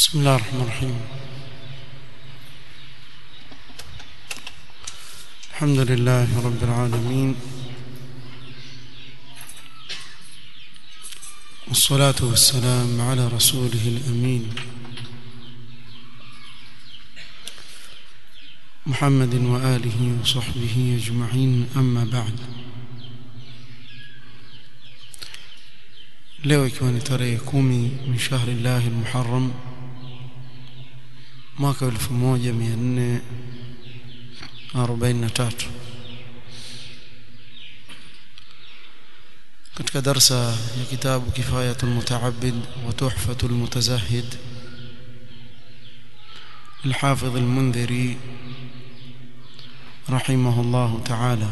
بسم الله الرحمن الرحيم الحمد لله رب العالمين والصلاة والسلام على رسوله الأمين محمد وآله وصحبه أجمعين أما بعد leo ikiwa ni tarehe kumi min shahri llahi lmuharam mwaka elfu moja mia nne arobaini na tatu katika darsa ya kitabu kifayatu lmutaabid wa tuhfatu lmutazahid للحافظ المنذري رحمه الله تعالى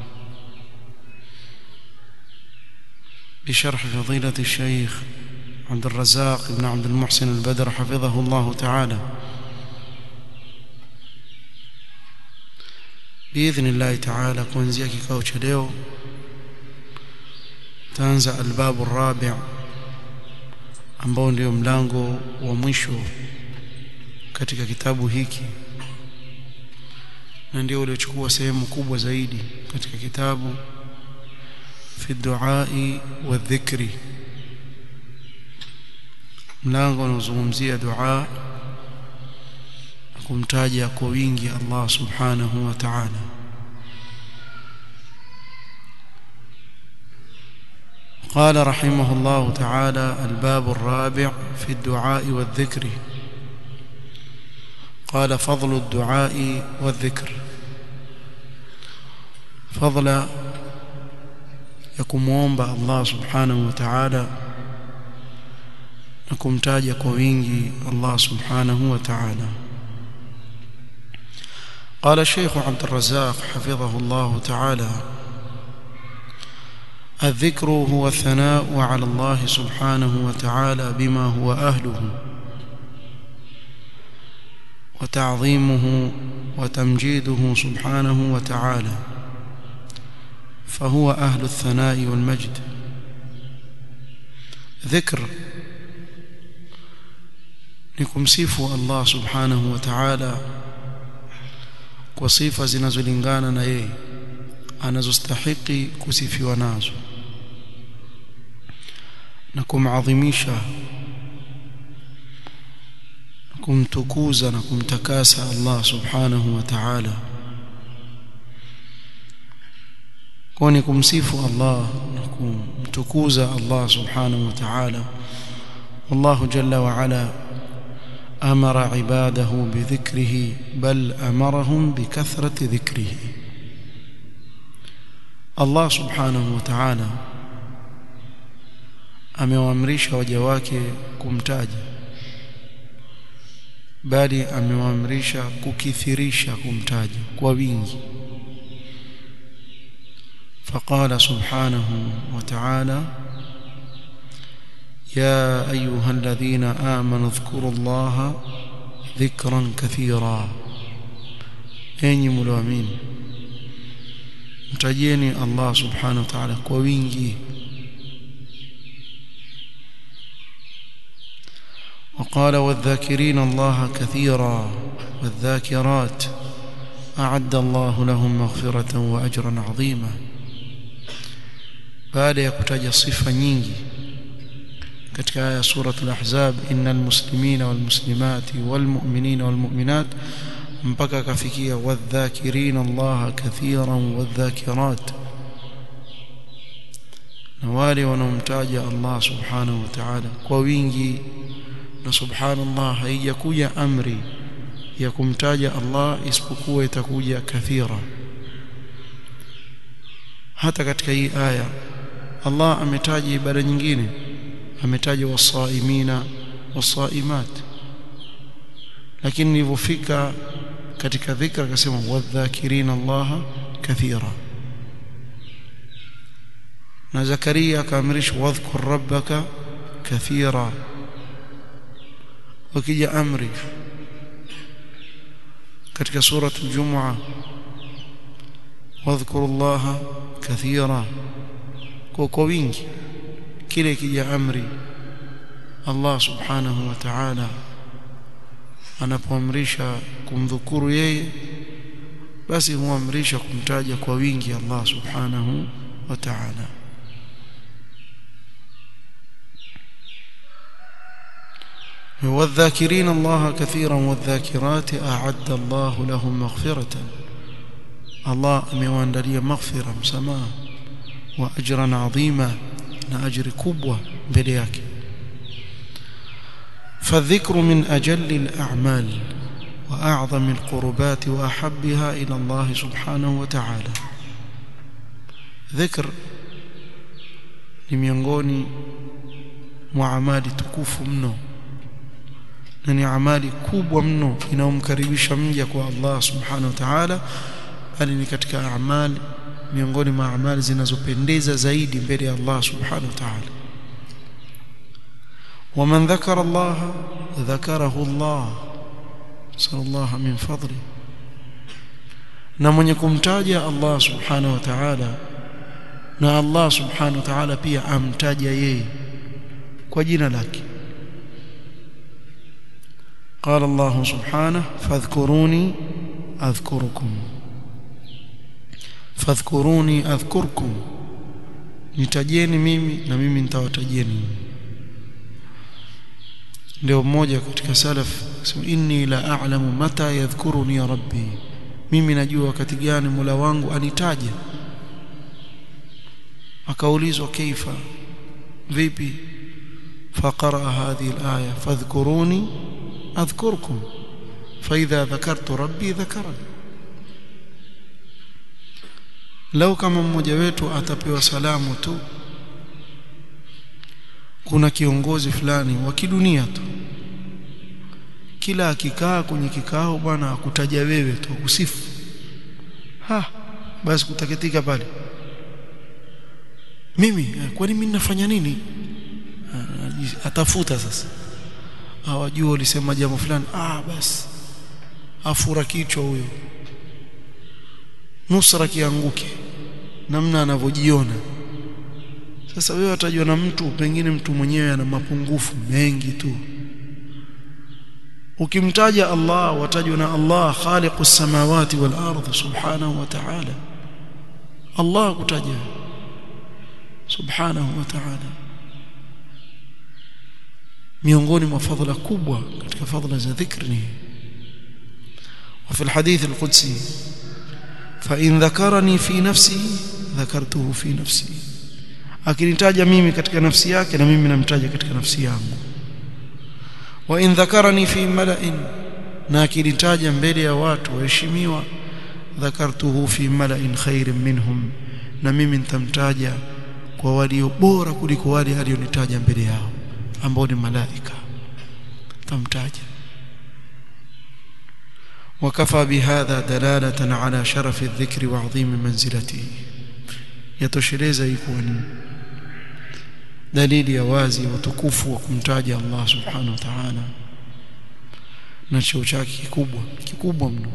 بشرح فضيلة الشيخ عبد الرزاق بن عبد المحسن البدر حفظه الله تعالى بإذن الله تعالى kuanzia kikao cha leo taanza albabu rabi' ambao ndio mlango wa mwisho katika kitabu hiki na ndio uliochukua sehemu kubwa zaidi katika kitabu في الدعاء والذكر mlango unaozungumzia dua na kumtaja kwa wingi Allah subhanahu wa ta'ala قال رحمه الله تعالى الباب الرابع في الدعاء والذكر قال فضل الدعاء والذكر فضل ya kumwomba Allah subhanahu wa ta'ala na kumtaja kwa wingi Allah subhanahu wa ta'ala قال الشيخ عبد الرزاق حفظه الله تعالى الذكر هو الثناء على الله سبحانه وتعالى بما هو أهله وتعظيمه وتمجيده سبحانه وتعالى فهو أهل الثناء والمجد ذكر nikumsifu Allah subhanahu wa ta'ala kwa sifa zinazolingana na yeye anazostahiki kusifiwa nazo na kumadhimisha kumtukuza na kumtakasa Allah subhanahu wa ta'ala kwani kumsifu Allah na kumtukuza Allah subhanahu wa ta'ala Allah jalla wa ala amara ibadahu bidhikrihi bal amarahum bikathrati dhikrihi Allah subhanahu wa ta'ala amewaamrisha waja wake kumtaja bali amewaamrisha kukithirisha kumtaja kwa wingi فقال سبحانه وتعالى يا أيها الذين آمنوا اذكروا الله ذكرا كثيرا أين ملوامين متجيني الله سبحانه وتعالى كوينجي وقال والذاكرين الله كثيرا والذاكرات أعد الله لهم مغفرة وأجرا عظيما baada ya kutaja sifa nyingi katika aya suratul ahzab innal muslimina wal muslimati wal mu'minina wal mu'minat mpaka akafikia wadhakirina Allah kathiran wadhakirat na wale wanaomtaja Allah subhanahu wa ta'ala kwa wingi na subhanallah haijakuja amri ya kumtaja Allah isipokuwa itakuja kathira hata katika hii aya Allah ametaja ibada nyingine ametaja wasaimina wasaimat lakini nilipofika katika dhikra akasema wadhakirina Allah kathira na Zakaria akaamrisha wadhkur rabbaka kathira wakija amri katika sura al-Jumu'ah wadhkuru Allah kathira kwa kwa wingi kile kija amri Allah subhanahu wa ta'ala anapoamrisha kumdhukuru yeye basi huamrisha kumtaja kwa wingi Allah subhanahu wa ta'ala والذاكرين الله كثيرا والذاكرات أعد الله لهم مغفرة الله amewaandalia maghfira msamaha wa ajran adhima na ajri kubwa mbele yake فالذكر من أجل الأعمال وأعظم القربات وأحبها إلى الله سبحانه وتعالى ذكر ni miongoni mwa amali tukufu mno na ni amali kubwa mno inayomkaribisha mja kwa Allah subhanahu wa ta'ala bali ni katika amali miongoni mwa amali zinazopendeza zaidi mbele ya Allah subhanahu wa ta'ala ومن ذكر الله ذكره الله صلى الله من فضله na mwenye kumtaja Allah subhanahu wa ta'ala na Allah subhanahu wa ta'ala pia amtaja yeye kwa jina lake قال الله سبحانه فاذكروني أذكركم فاذكروني أذكركم nitajeni mimi na mimi nitawatajieni ndio mmoja katika salaf sema inni la a'lamu mata yadhkuruni ya rabbi mimi najua wakati gani Mola wangu anitaja akaulizwa kaifa vipi faqara hadhihi alaya fadhkuruni adhkurkum فإذا ذكرت ربي ذكرني lau kama mmoja wetu atapewa salamu tu kuna kiongozi fulani wa kidunia tu kila akikaa kwenye kikao bwana akutaja wewe tu kusifu ha basi kutaketika pale mimi kwani mimi nafanya nini atafuta sasa hawajua ulisema jambo fulani ah basi afura kichwa huyo nusra kianguke namna anavyojiona sasa wewe atajua na mtu pengine mtu mwenyewe ana mapungufu mengi tu ukimtaja Allah watajwa na Allah khaliqus samawati wal ardh subhanahu wa ta'ala Allah kutaja subhanahu wa ta'ala miongoni mwa fadhila kubwa katika fadhila za dhikri ni وفي الحديث القدسي فإن ذكرني في نفسي ذكرته في نفسي akinitaja mimi katika nafsi yake na mimi namtaja katika nafsi yangu wa in dhakarani fi mala'in na akinitaja mbele ya watu waheshimiwa dhakartuhu fi mala'in khairin minhum na mimi nitamtaja kwa walio bora kuliko wale alionitaja mbele yao ambao ni malaika tamtaja وكفى بهذا دلالة على شرف الذكر وعظيم منزلته يتشريز يكون دليل يوازي وتكوف وكمتاج الله سبحانه وتعالى na cheo chake kikubwa kikubwa mno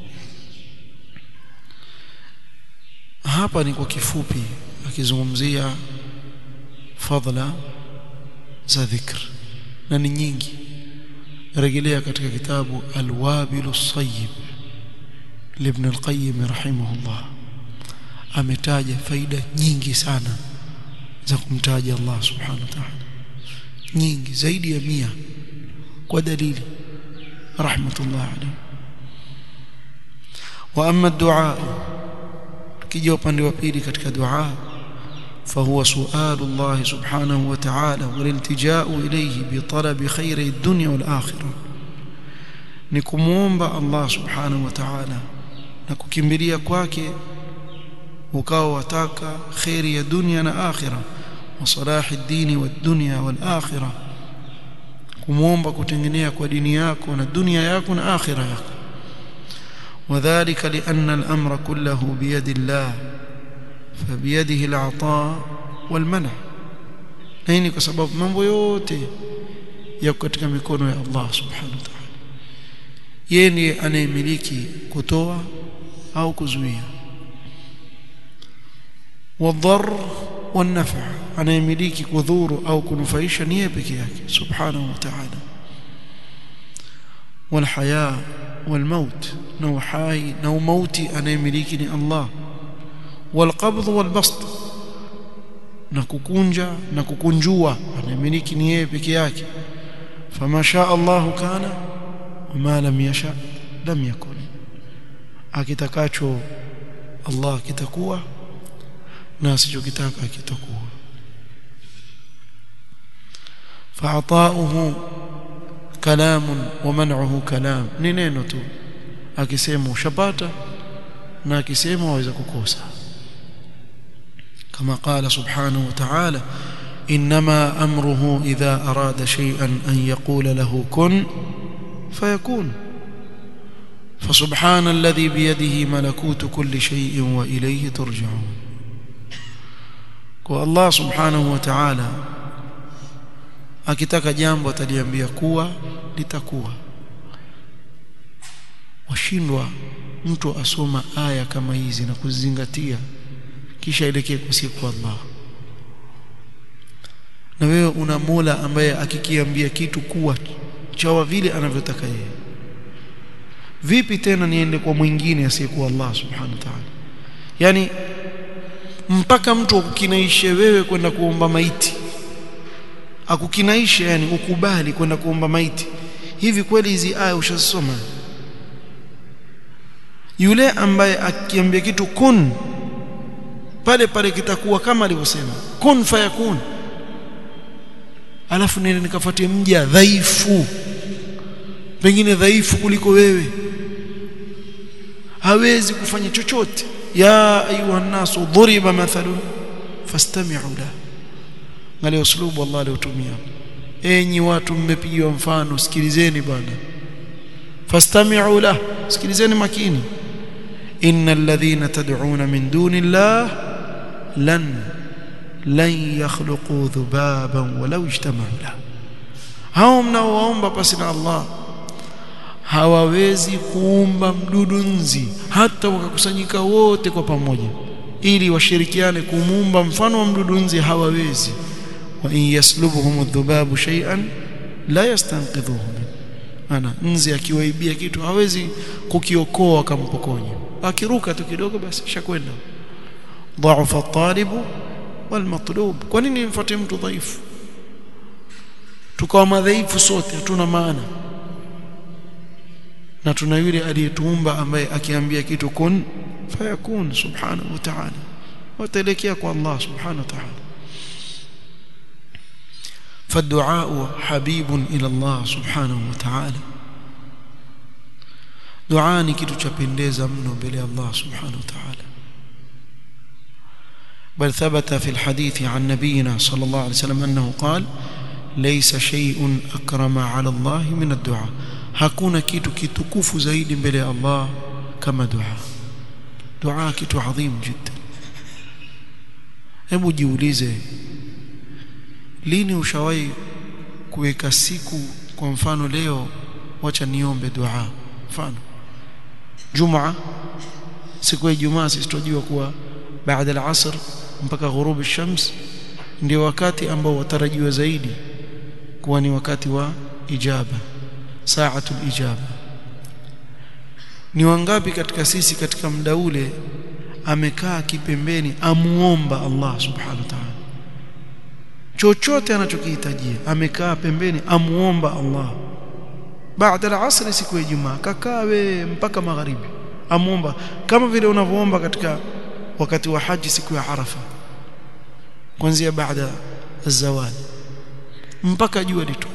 hapa ni kwa kifupi akizungumzia fadhila za dhikr na ni nyingi rejelea katika kitabu Al-Wabil As-Sayyib Ibn Al-Qayyim rahimahullah ametaja faida nyingi sana za kumtaja Allah subhanahu wa ta'ala nyingi zaidi ya mia kwa dalili rahmatullah alayhi wa amma ad-du'a kija upande wa pili katika dua فهو سؤال الله سبحانه وتعالى والالتجاء إليه بطلب خير الدنيا والآخرة نكموomba الله سبحانه وتعالى نكukimbilia kwake ukawa wataka khairi ya dunia na akhira wa salahi dini wa dunya wal akhira kumuomba kutengenea kwa dini yako na dunia yako na akhira yako وذلك لأن الأمر كله بيد الله فبيده العطاء والمنع nini kwa sababu mambo yote yako katika mikono ya Allah subhanahu wa ta'ala yeye ndiye anayemiliki kutoa au kuzuia wadhar wanafa anayemiliki kudhuru au kunufaisha ni yeye peke yake subhanahu wa ta'ala والحياة والموت نو حي نو موتي أنا يملكني الله والقبض والبسط نكوكونجا نكوكونجوا أنا يملكني yeye peke yake فما شاء الله كان وما لم يشاء لم يكن akitakacho Allah kitakuwa na asichokitaka kitakuwa فعطاؤه كلام ومنعه كلام ni neno tu akisema ushapata na akisema waweza kukosa كما قال سبحانه وتعالى انما امره اذا اراد شيئا ان يقول له كن فيكون فسبحان الذي بيده ملكوت كل شيء واليه ترجعون والله سبحانه وتعالى akitaka jambo ataliambia kuwa litakuwa washindwa mtu asoma aya kama hizi na kuzingatia kisha elekee kwa Allah na wewe una Mola ambaye akikiambia kitu kuwa chawa vile anavyotaka yeye vipi tena niende kwa mwingine asiyekuwa Allah subhanahu wa ta'ala yani mpaka mtu akukinaishe wewe kwenda kuomba maiti akukinaisha yani ukubali kwenda kuomba maiti hivi kweli hizi aya ushasoma yule ambaye akiambia kitu kun pale pale kitakuwa kama alivyosema kun fayakun alafu nene nikafuatie mja dhaifu pengine dhaifu kuliko wewe hawezi kufanya chochote ya ayuha nasu dhuriba mathalun fastami'u la ngale uslubu Allah aliotumia enyi watu mmepigiwa mfano sikilizeni bwana fastami'u la sikilizeni makini innal ladhina tad'una min duni Allah lan lan yakhluqu dhubaban walau ijtama'u la hao mnaoomba pasi na Allah hawawezi kuumba mdudu nzi hata wakakusanyika wote kwa pamoja ili washirikiane kumuumba mfano wa mdudu nzi hawawezi wa in yaslubuhum adh-dhubabu shay'an la yastanqidhuhu ana nzi akiwaibia kitu hawezi kukiokoa akampokonya akiruka tu kidogo basi shakwenda dha'afa at-talibu wal matlub kwa nini mfuate mtu dhaifu tukawa madhaifu sote hatuna maana na tuna yule aliyetuumba ambaye akiambia kitu kun fayakun subhanahu wa ta'ala wataelekea kwa Allah subhanahu wa ta'ala فالدعاء حبيب إلى الله سبحانه وتعالى دعاء ni kitu cha pendeza mno mbele ya Allah subhanahu wa ta'ala بل ثبت في الحديث عن نبينا صلى الله عليه وسلم أنه قال ليس شيء أكرم على الله من الدعاء hakuna kitu kitukufu zaidi mbele ya Allah kama dua dua kitu adhim jiddan hebu jiulize lini ushawahi kuweka siku kwa mfano leo wacha niombe dua mfano jumaa siku ya jumaa sisi tunajua kuwa baada al-asr mpaka ghurub ash-shams ndio wakati ambao watarajiwa zaidi kuwa ni wakati wa ijaba saatul ijaba ni wangapi katika sisi katika muda ule amekaa kipembeni amuomba Allah subhanahu wa ta'ala chochote anachokihitajia amekaa pembeni amuomba Allah baada ya asri siku ya Ijumaa kakaa we mpaka magharibi amuomba kama vile unavyoomba katika wakati wa haji siku ya Arafa kuanzia baada zawal mpaka jua litu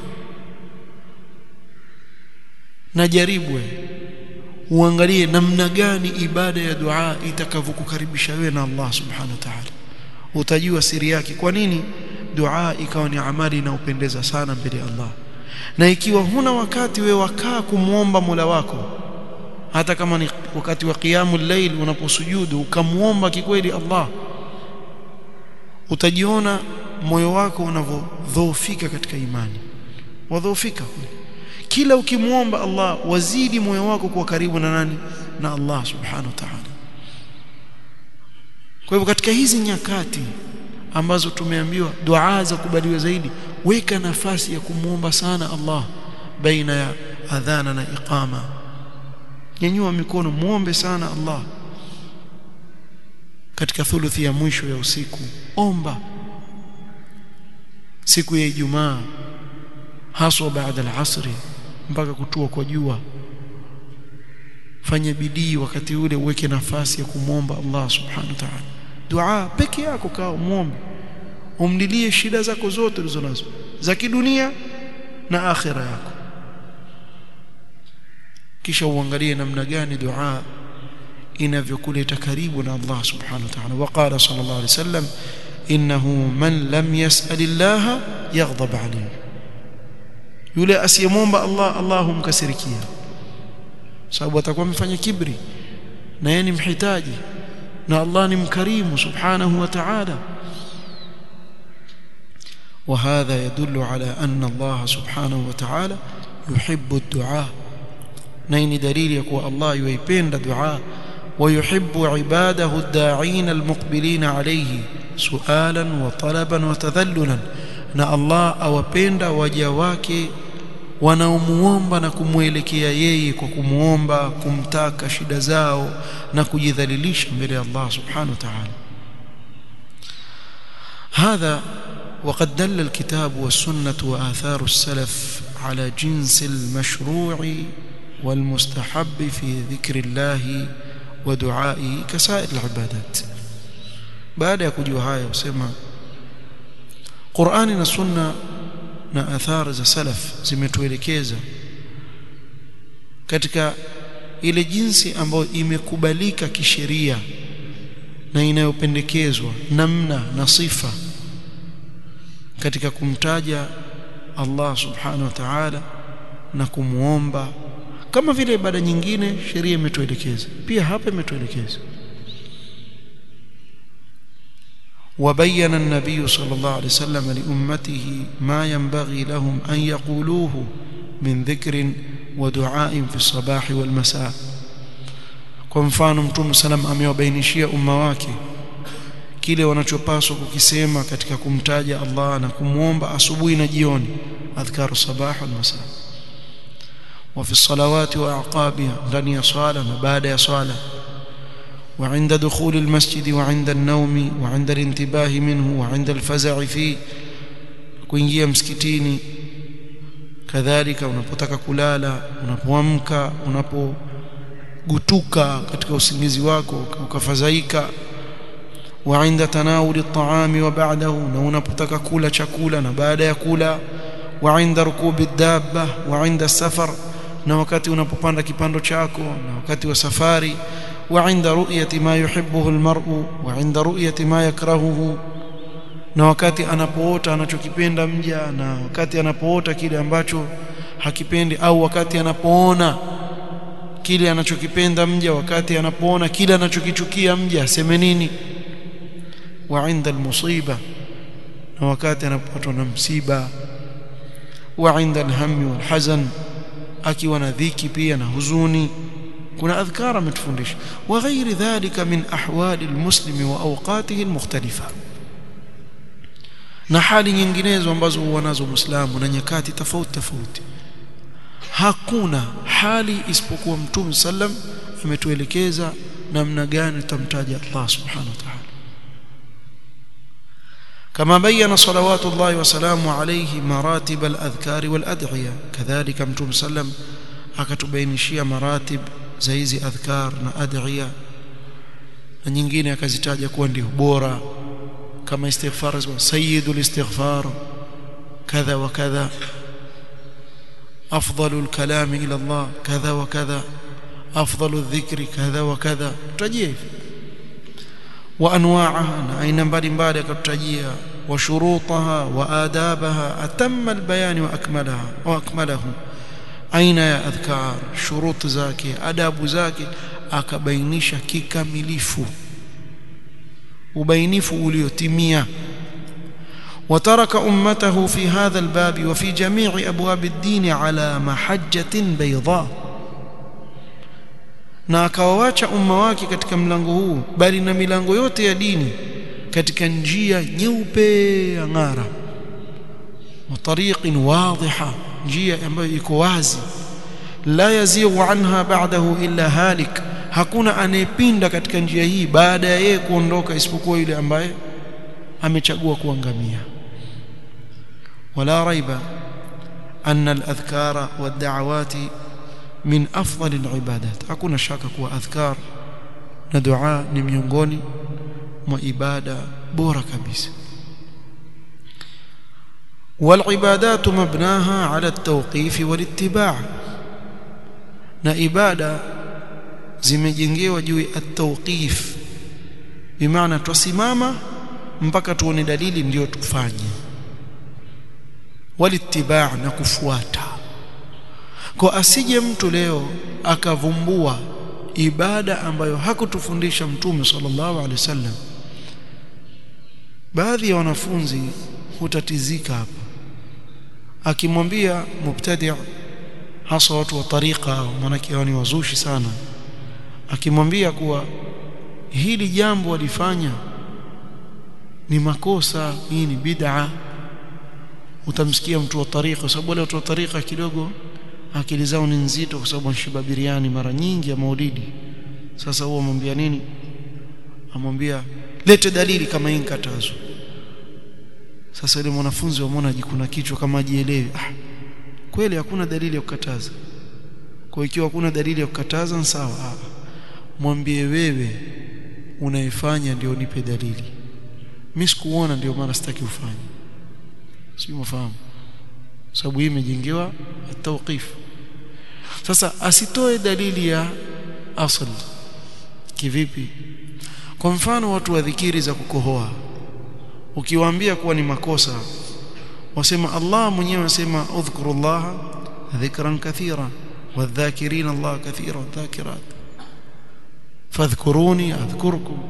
na jaribwe uangalie namna gani ibada ya dua itakavyokukaribisha wewe na Allah subhanahu wa ta'ala utajua siri yake kwa nini dua ikawa ni amali inayopendeza sana mbele ya Allah na ikiwa huna wakati wewe wakaa kumuomba Mola wako hata kama ni wakati wa qiyamul layl unaposujudu ukamuomba kikweli Allah utajiona moyo wako unavyodhoofika katika imani wadhoofika kila ukimuomba Allah wazidi moyo wako kuwa karibu na nani na Allah subhanahu wa ta'ala kwa hivyo katika hizi nyakati ambazo tumeambiwa dua za kubaliwa zaidi weka nafasi ya kumuomba sana Allah baina ya adhana na iqama nyanyua mikono muombe sana Allah katika thuluthi ya mwisho ya usiku omba siku ya Ijumaa haswa baada al-asri mpaka kutua kwa jua fanya bidii wakati ule uweke nafasi ya kumwomba Allah subhanahu wa ta'ala dua peke yako kaa muombe umdilie shida zako zote ulizonazo za kidunia na akhira yako kisha uangalie namna gani dua inavyokuleta karibu na Allah subhanahu wa ta'ala waqala sallallahu alayhi wasallam innahu man lam yas'al Allah yaghdab alayhi yule asiyemwomba Allah Allah humkasirikia sababu atakuwa amefanya kibri na yeye ni mhitaji na Allah ni mkarimu subhanahu wa ta'ala وهذا يدل على أن الله سبحانه وتعالى يحب الدعاء نين دليل يقول الله يحب الدعاء ويحب عباده الداعين المقبلين عليه سؤالا وطلبا وتذللا na Allah awapenda waja wake wanaomuomba na kumwelekea yeye kwa kumuomba kumtaka shida zao na kujidhalilisha mbele ya Allah subhanahu wa ta'ala hadha وقد دل الكتاب والسنة وآثار السلف على جنس المشروع والمستحب في ذكر الله ودعائه كسائر العبادات بعد يكجوا هاي وسمع قرآن السنة na athari za salaf zimetuelekeza katika ile jinsi ambayo imekubalika kisheria na inayopendekezwa namna na sifa katika kumtaja Allah subhanahu wa ta'ala na kumuomba kama vile ibada nyingine sheria imetuelekeza pia hapa imetuelekeza وبين النبي صلى الله عليه وسلم لأمته ما ينبغي لهم أن يقولوه من ذكر ودعاء في الصباح والمساء kwa mfano mtume salam amewabainishia umma wake kile wanachopaswa kukisema katika kumtaja Allah na kumwomba asubuhi na jioni adhkaru sabah wal masa wa fi salawati wa aqabiha ndani ya swala na baada ya swala وعند دخول المسجد وعند النوم وعند الانتباه منه وعند الفزع فيه kuingia msikitini kadhalika unapotaka kulala unapoamka unapogutuka katika usingizi wako ukafadhaika wa inda tanawuli at-ta'ami wa ba'dahu na unapotaka kula chakula na baada ya kula wa inda rukubi dabba wa inda safar na wakati unapopanda kipando chako na wakati wa safari وعند رؤية ما يحبه المرء وعند رؤية ما يكرهه na wakati anapoota anachokipenda mja na wakati anapoota kile ambacho hakipendi au wakati anapoona kile anachokipenda mja wakati anapoona kile anachokichukia mja aseme nini wa inda almusiba na wakati anapopatwa na msiba wa inda alhammi walhazan akiwa na dhiki pia na huzuni kuna adhkar ametufundisha wa ghairi dhalika min ahwali almuslimi wa awqatihi almukhtalifa na hali nyinginezo ambazo huwa nazo muislamu na nyakati tofauti tofauti hakuna hali isipokuwa mtume sallam ametuelekeza namna gani tutamtaja Allah subhanahu wa ta'ala كما بين صلوات الله وسلامه عليه مراتب الأذكار والأدعية كذلك متوم سلم akatubainishia maratib za hizi adhkar na adhiya na nyingine akazitaja kuwa ndio bora kama istighfar sayyidul istighfar kadha wa kadha afdalul kalami ila Allah kadha wa kadha afdalul dhikri kadha wa kadha tutajie hivi wa anwa'aha na aina mbalimbali akatutajia wa shurutaha wa adabaha atamma albayan wa akmalaha wa akmalahu aina ya adhkar shuruti zake adabu zake akabainisha kikamilifu ubainifu uliotimia وترك أمته في هذا الباب وفي جميع أبواب الدين على محجة بيضاء na akawawacha umma wake katika mlango huu bali na milango yote ya dini katika njia nyeupe ya ng'ara wa tariqin wadhiha njia ambayo iko wazi la yazighu anha ba'dahu illa halik hakuna anayepinda katika njia hii baada ya yeye kuondoka isipokuwa yule ambaye amechagua kuangamia wala raiba anna al-adhkara wad-da'awati min afdal al-ibadat hakuna shaka kuwa adhkar na dua ni miongoni mwa ibada bora kabisa والعبادات مبناها على التوقيف والاتباع na ibada zimejengewa juu ya at-tawqif bimaana tusimama mpaka tuone dalili ndio tufanye walitibaa na kufuata kwa asije mtu leo akavumbua ibada ambayo hakutufundisha mtume sallallahu alaihi wasallam baadhi ya wanafunzi hutatizika hapa akimwambia mubtadi' hasa watu wa tariqa maanake ni wazushi sana akimwambia kuwa hili jambo walifanya ni makosa hii ni bid'a utamsikia mtu wa tariqa kwa sababu wale watu wa tariqa kidogo akili zao ni nzito kwa sababu wanashiba biriani mara nyingi ya maulidi sasa huwa amwambia nini amwambia lete dalili kama hii katazo sasa yule mwanafunzi wamwona jikuna kichwa kama ajielewi ah kweli hakuna dalili ya kukataza kwa ikiwa hakuna dalili ya kukataza ni sawa ah mwambie wewe unaifanya ndio nipe dalili mimi sikuona ndio maana sitaki ufanye si mfahamu sababu hii imejengewa at-tawqif sasa asitoe dalili ya asl kivipi kwa mfano watu wa dhikiri za kukohoa ukiwaambia kuwa ni makosa wasema Allah mwenyewe anasema udhkurullah dhikran kathira wadhakirin Allah kathira wadhakirat fadhkuruni adhkurkum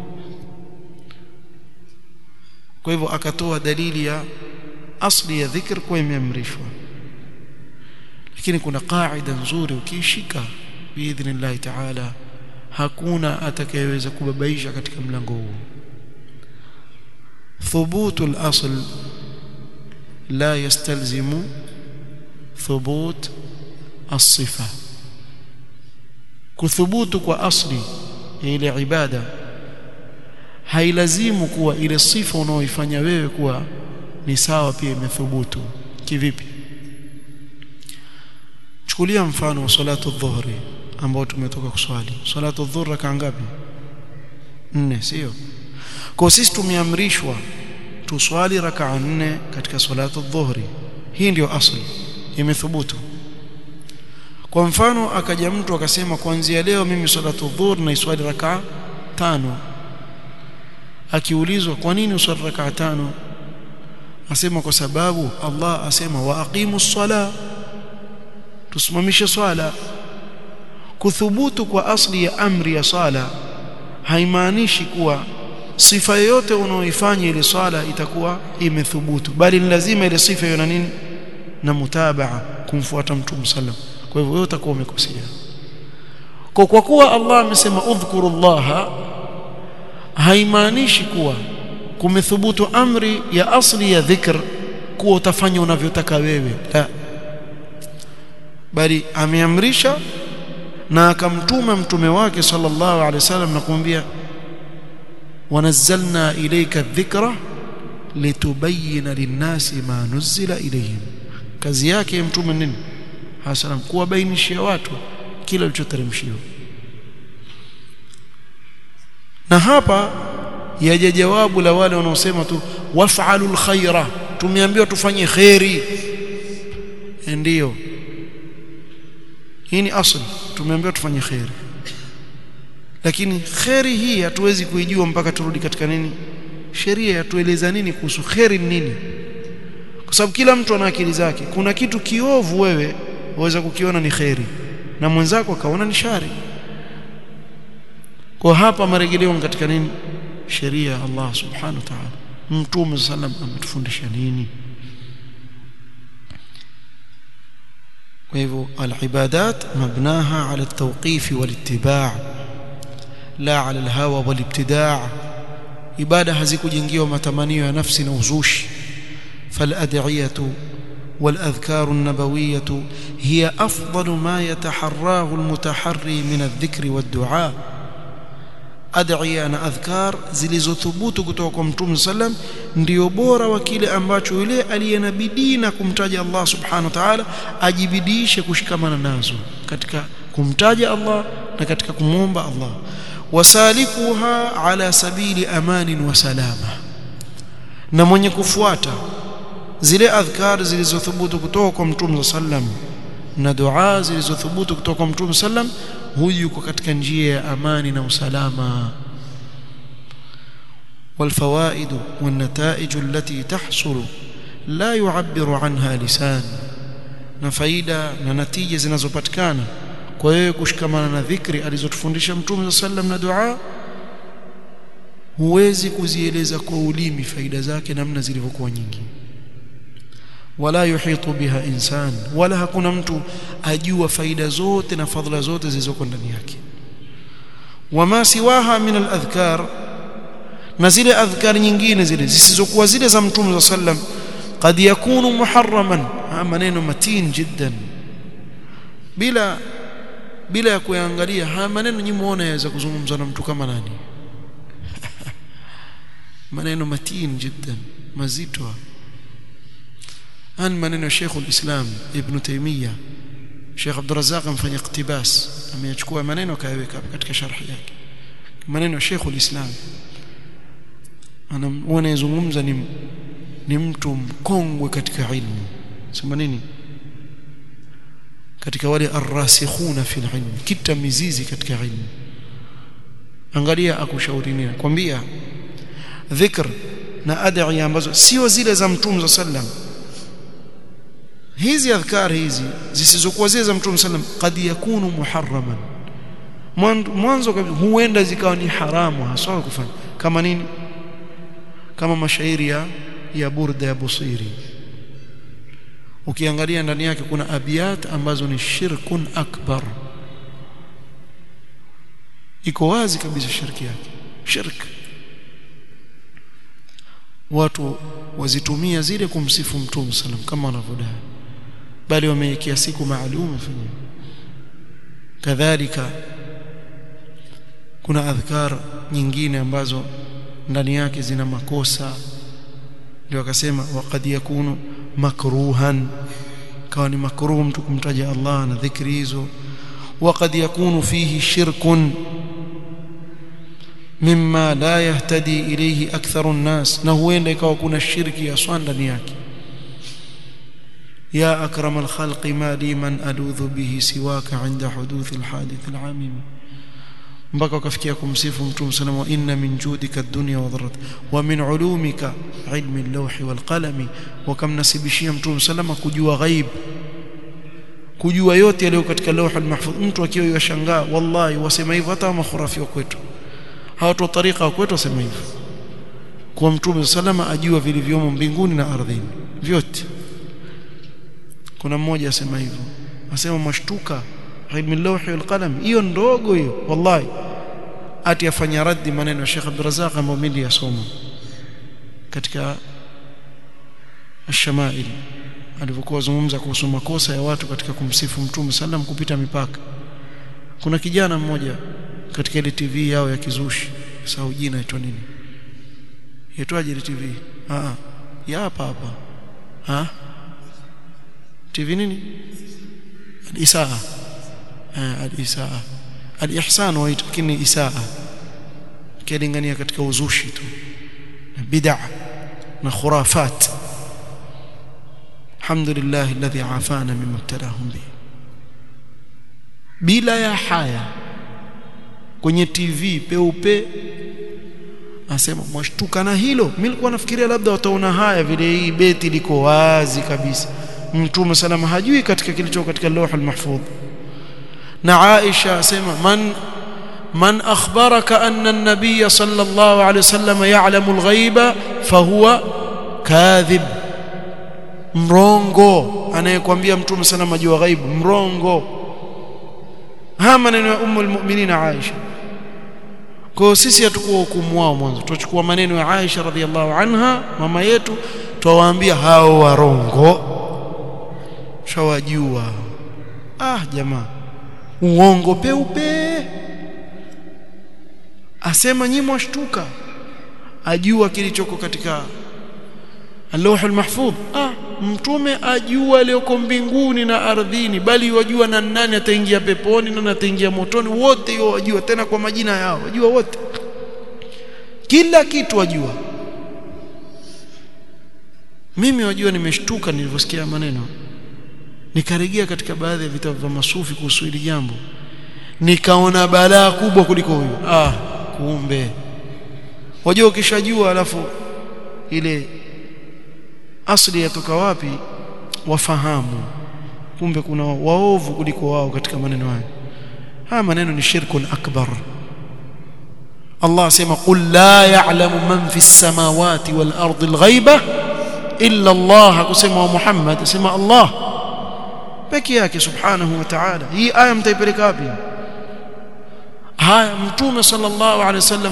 kwa hivyo akatoa dalili ya asli ya dhikr kwa imeamrishwa lakini kuna qaida nzuri ukiishika biidhnillah ta'ala hakuna atakayeweza kubabaisha katika mlango huu ثبوت الأصل لا يستلزم ثبوت الصفة كثبوت كأصلي إلى عبادة hailazimu kuwa ile sifa unaoifanya wewe kuwa ni sawa pia imethubutu kivipi chukulia mfano wa salatu dhuhri ambao tumetoka kuswali salatu dhuhri raka ngapi nne sio kwa sisi tumeamrishwa tuswali rakaa nne katika salatu dhuhri hii ndio asli imethubutu kwa mfano akaja mtu akasema kuanzia leo mimi salatu dhuhri naiswali rakaa tano akiulizwa kwa nini uswali rakaa tano asema kwa sababu Allah asema wa aqimu sala tusimamishe swala kuthubutu kwa asli ya amri ya sala haimaanishi kuwa sifa yoyote unaoifanya ile swala itakuwa imethubutu bali ni lazima ile sifa iwe na nini na mutabaa kumfuata mtume sallam kwa hivyo wewe utakuwa umekosea kwa kwa kuwa Allah amesema udhkurullaha haimaanishi kuwa kumethubutu amri ya asli ya dhikr kuwa utafanya unavyotaka wewe la bali ameamrisha na akamtuma mtume wake sallallahu alaihi wasallam na kumwambia ونزلنا إليك الذكر لتبين للناس ما نزل إليهم kazi yake mtume nini hasalam kuwabainishia watu kila kilichoteremshiwa na hapa yaje jawabu la wale wanaosema tu waf'alul khaira tumeambiwa tufanye khairi ndio hii ni asli tumeambiwa tufanye khairi lakini kheri hii hatuwezi kuijua mpaka turudi katika nini sheria yatueleza nini kuhusu kheri nini kwa sababu kila mtu ana akili zake kuna kitu kiovu wewe waweza kukiona ni kheri na mwenzako akaona ni shari kwa hapa marejeleo katika nini sheria ya Allah subhanahu wa ta'ala mtume sallam ametufundisha nini kwa hivyo al-ibadat mabnaha ala at-tawqif wal-ittiba' la ala alhawa walibtidaa ibada hazikujengiwa matamanio ya nafsi na uzushi falad'iyatu والاذكار النبويه hiya afdalu ma yataharrahu almutaharri min adh-dhikri wad-du'a ad'iya na adhkar zilizothubutu kutoka kwa mtume sallam ndio bora wa kile ambacho yule aliyenabidii na kumtaja Allah subhanahu wa ta'ala ajibidiishe kushikamana nazo katika kumtaja Allah na katika kumwomba Allah wasalikuha ala sabili amanin wa salama na mwenye kufuata zile adhkar zilizothubutu kutoka kwa mtume sallam na dua zilizothubutu kutoka kwa mtume sallam huyu yuko katika njia ya amani na usalama والفوائد والنتائج التي تحصل لا يعبر عنها لسان na faida na natija zinazopatikana kwa wewe kushikamana na dhikri alizotufundisha mtume sallam na dua huwezi kuzieleza kwa ulimi faida zake namna zilivyokuwa nyingi wala yuhitu biha insan wala hakuna mtu ajua faida zote na fadhila zote zilizoko ndani yake wama siwaha min aladhkar na zile adhkar nyingine zile zisizokuwa zile za mtume sallam قد يكون محرما maneno matin jiddan bila bila ya kuangalia haya maneno nyinyi muone yaweza kuzungumzwa na mtu kama nani maneno matin jiddan mazito an maneno ya Sheikh al-Islam Ibn Taymiyyah Sheikh Abdul Razzaq amfanya iktibas ameyachukua maneno akayaweka katika sharhi yake maneno ya Sheikh al-Islam anayezungumza ni ni mtu mkongwe katika ilmu sema nini katika wale arrasikhuna fil ilm kita mizizi katika ilmu angalia akushauri nini kwambia dhikr na adhiya ambazo sio zile za mtume sallam hizi adhkar hizi zisizokuwa zile za mtume sallam kad yakunu muharraman mwanzo huenda zikawa ni haramu haswa kufanya kama nini kama mashairi ya ya burda ya busiri ukiangalia ndani yake kuna abiyat ambazo ni shirkun akbar iko wazi kabisa shirki yake shirk watu wazitumia zile kumsifu mtume sallam kama wanavyodai bali wameikia siku maalum fanya kadhalika kuna adhkar nyingine ambazo ndani yake zina makosa ndio akasema waqad yakunu makruhan kawa ni makruh mtu kumtaja Allah na dhikri hizo waqad yakunu fihi shirkun mimma la yahtadi ilayhi aktharu an-nas na huenda ikawa kuna shirki ya swa ndani yake ya akram al-khalq ma li man aludhu bihi siwaka 'inda huduth al-hadith al-'amim mpaka wakafikia kumsifu mtume sallallahu alayhi inna min judika ad-dunya wa dharrat wa min ulumika ilmi al-lawh wal qalami wakamnasibishia mtume sallallahu kujua ghaib kujua yote yaliyo katika lawh al-mahfuz mtu akiwa yashangaa wallahi wasema hivyo hata makhurafi wa kwetu hawatu tariqa wa kwetu wasema hivyo kwa mtume sallallahu ajua vilivyomo mbinguni na ardhini vyote kuna mmoja asema hivyo asema mashtuka ilmu al-lawh wal qalam hiyo ndogo hiyo wallahi ati afanya raddi maneno ya Sheikh Abdul Razzaq ambayo mimi yasoma katika ash-shama'il alipokuwa zungumza kuhusu makosa ya watu katika kumsifu mtume sallam kupita mipaka kuna kijana mmoja katika ile TV yao ya kizushi sahau jina aitwa nini yaitwaje ile TV ah ya hapa hapa ha TV nini al-isaa al-isaa al-ihsan waita lakini isaa kilingania katika uzushi tu bid'a na khurafat alhamdulillah alladhi afana mimma ibtalahum bi bila ya haya kwenye TV peupe asema mwashtuka na hilo mimi nilikuwa nafikiria labda wataona haya vile hii beti liko wazi kabisa mtume salama hajui katika kilicho katika lawh al-mahfudh na Aisha asema man man akhbaraka anna an-nabiy sallallahu alayhi wasallam ya'lamu al-ghaiba fahuwa kadhib mrongo anayekwambia mtume salama jua ghaibu mrongo haya maneno ya ummu al-mu'minin Aisha kwa sisi hatukuwa hukumu wao mwanzo tuchukua maneno ya Aisha radhiallahu anha mama yetu twawaambia hao warongo shawajua ah jamaa uongo peupe asema nyinyi mwashtuka ajua kilichoko katika Allahu al-Mahfudh ah mtume ajua aliyoko mbinguni na ardhini bali wajua na nani ataingia peponi na nani ataingia motoni wote hiyo wajua tena kwa majina yao wajua wote kila kitu wajua mimi wajua nimeshtuka nilivyosikia maneno nikarejea katika baadhi ya vitabu vya masufi kuhusu hili jambo nikaona balaa kubwa kuliko huyo ah kumbe wajua ukishajua alafu ile asli yatoka wapi wafahamu kumbe kuna waovu kuliko wao katika maneno hayo haya maneno ni shirkun akbar Allah asema qul la ya'lamu man fi samawati wal ardi al ghaiba illa Allah hakusema Muhammad asema Allah peke yake subhanahu wa ta'ala hii aya mtaipeleka wapi haya mtume sallallahu alaihi wasallam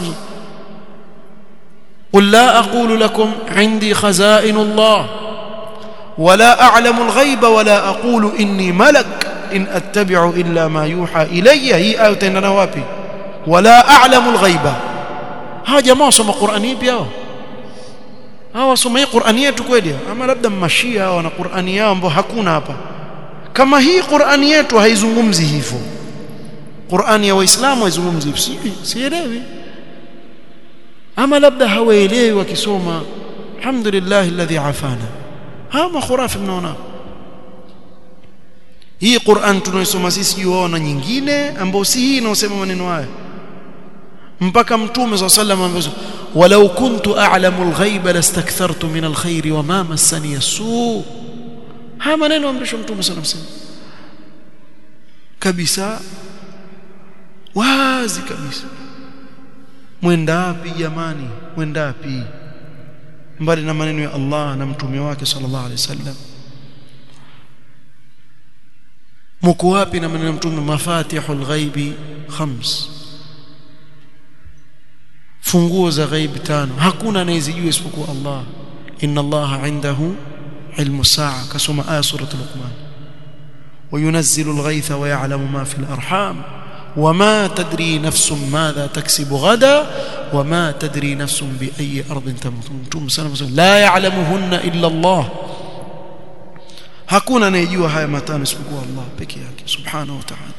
قل لا أقول لكم عندي خزائن الله ولا أعلم الغيب ولا أقول إني ملك إن أتبع إلا ما يوحى إلي هي آية نوابي ولا أعلم الغيب ها جماعة سمى قرآنية بياو hawa soma hii Qur'ani yetu kweli ama labda mmashia hawa na Qur'ani yao ambao hakuna hapa kama hii Qur'ani yetu haizungumzi hivyo Qur'ani ya Waislamu haizungumzi hivyo sielewi ama labda hawaelewi wakisoma alhamdulillah alladhi afana hama khurafi mnaona hii Qur'an tunaisoma sisi juu wao na nyingine ambao si hii inaosema maneno haya mpaka mtume صلى الله عليه وسلم ولو كنت اعلم الغيب لاستكثرت من الخير وما مسني السوء haya maneno amrisho mtume صلى الله عليه وسلم kabisa wazi kabisa mwendapi jamani mwendapi mbali na maneno ya Allah na mtume wake sallallahu alaihi wasallam mko wapi na maneno ya mtume mafatihul ghaibi khams funguo za ghaibi tano hakuna anayezijua isipokuwa Allah inna Allah indahu ilmu saa kasoma aya suratul luqman وينزل الغيث ويعلم ما في الارحام وما تدري نفس ماذا تكسب غدا وما تدري نفس بأي أرض تموت سلام لا يعلمهن إلا الله hakuna anayejua haya matano isipokuwa Allah peke yake subhanahu wa ta'ala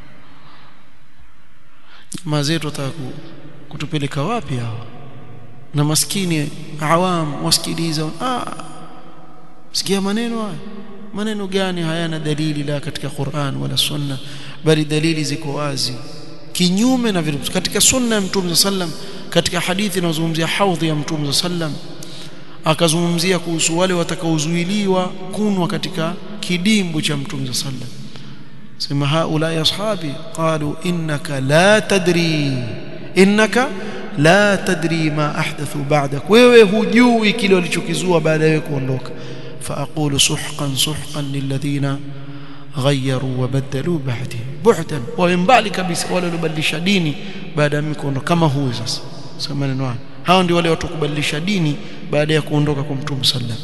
jamaa zetu wataka kutupeleka wapi hawa na maskini awam wasikiliza ah sikia maneno haya maneno gani hayana dalili la katika Qur'an wala sunna bali dalili ziko wazi kinyume na vile katika sunna ya mtume sallam katika hadithi inazungumzia haudhi ya mtume sallam akazungumzia kuhusu wale watakaozuiliwa kunwa katika kidimbu cha mtume sallam sema haula ashabi qalu innaka la tadri innaka la tadri ma ahdathu ba'dak wewe hujui kile walichokizua baada ya kuondoka فاقول سحقا سحقا للذين غيروا وبدلوا بعدي بعدا ومبالي kabisa wale waliobadilisha dini baada ya mikono kama huyu sasa sema maneno haya hao ndio wale watu kubadilisha dini baada ya kuondoka kwa mtume sallam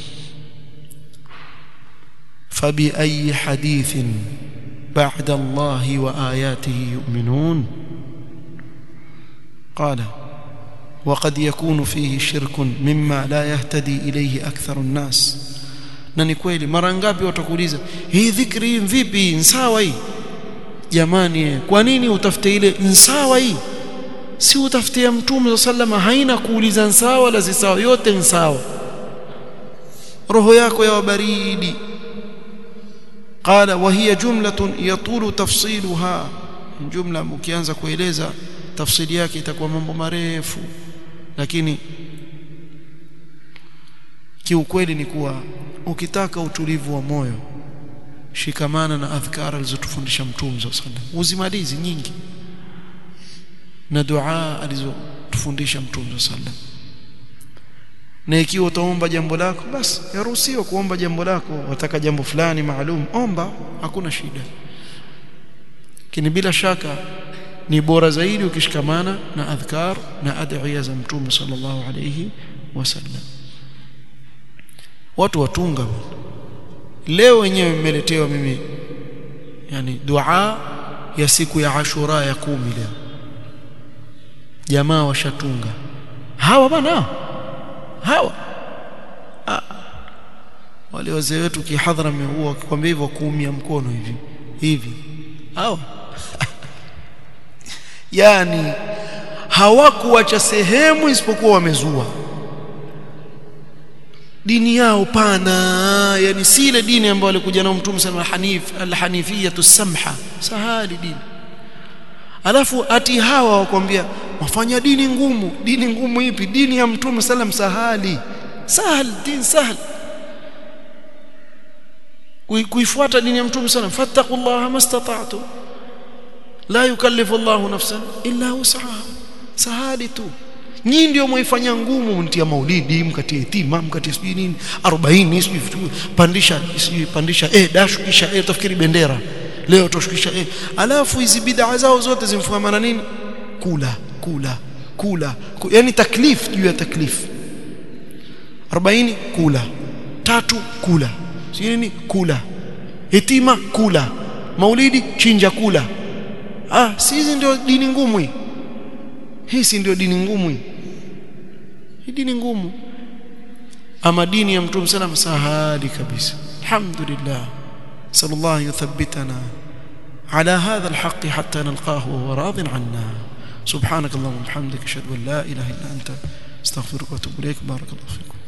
fabi ayi hadithin ba'da Allah wa ayatihi yu'minun qala وقد يكون فيه شرك مما لا يهتدي إليه أكثر الناس na ni kweli mara ngapi watakuuliza hii dhikri vipi nsawa hii jamani kwa nini utafute ile nsawa hii si utafutia mtume sallama haina kuuliza nsawa wala zisawa yote nsawa roho yako ya baridi qala wa hiya jumlatun yatulu tafsiluha jumla ukianza kueleza tafsiri yake itakuwa mambo marefu lakini kiukweli ni kuwa ukitaka utulivu wa moyo shikamana na adhkara alizotufundisha mtume sallallahu alaihi wasallam uzimalizi nyingi na dua alizotufundisha mtume sallallahu alaihi wasallam na ikiwa utaomba jambo lako basi yaruhusiwa kuomba jambo lako wataka jambo fulani maalum omba hakuna shida lakini bila shaka ni bora zaidi ukishikamana na adhkar na adhiya za mtume sallallahu alayhi wasallam watu watunga leo wenyewe mmeletewa mimi yani dua ya siku ya Ashura ya kumi leo jamaa washatunga hawa bana hawa ah. wale wazee wetu kihadhara huwa wakikwambia hivyo kuumia mkono hivi hivi hawa yani hawakuacha sehemu isipokuwa wamezua dini yao pana yani si ile dini ambayo alikuja nao mtume sana hanif alhanifiyatu samha sahali dini alafu ati hawa wakwambia wafanya dini ngumu dini ngumu ipi dini ya mtume sallam sahali sahal din sahal kuifuata dini ya mtume sallam fattaqullaha mastata'tu la yukallifu Allahu nafsan illa wus'aha sahali tu nyinyi ndio mwaifanya ngumu mtia maulidi mkatie itima mkatie sijui nini 40 sijui pandisha sijui pandisha eh dashukisha eh utafikiri bendera leo tushukisha eh alafu hizi bid'a zao zote zimfungamana nini kula kula kula yani taklif juu ya taklif 40 kula tatu kula sijui nini kula itima kula maulidi chinja kula ah si hizi ndio dini ngumu hii hii si ndio dini ngumu hii hii dini ngumu ama dini ya mtume sana msahali kabisa alhamdulillah sallallahu yuthabbitana على هذا الحق حتى نلقاه وهو راض عنا سبحانك اللهم وبحمدك اشهد ان لا اله الا انت استغفرك واتوب اليك بارك الله فيكم